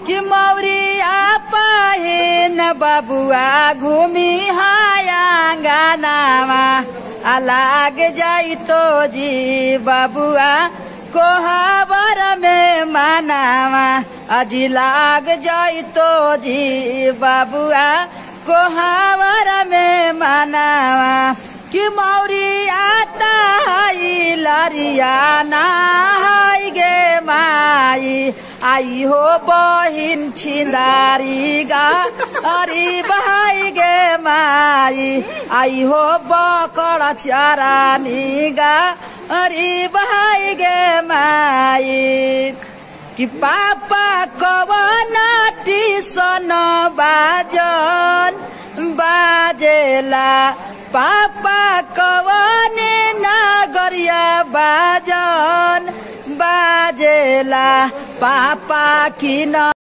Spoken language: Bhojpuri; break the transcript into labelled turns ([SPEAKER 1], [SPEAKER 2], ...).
[SPEAKER 1] कि मौरिया पाए न बबुआ घूमी हाया गानावा आ लाग जाई तो जी बबुआ कोहाबर में मानावा अजी लाग जाई तो जी बबुआ कोहावर में मानावा कि मौरी आता हाई लरिया नाई गे माई आई हो बहिन छिंदारी गा अरी बहाई गे माई आई हो बकड़ चरानी गा अरी बहाई गे माई कि पापा कवन टीसन बाजन बाजेला पापा कवन नागरिया बाजन बाजेला पापा किन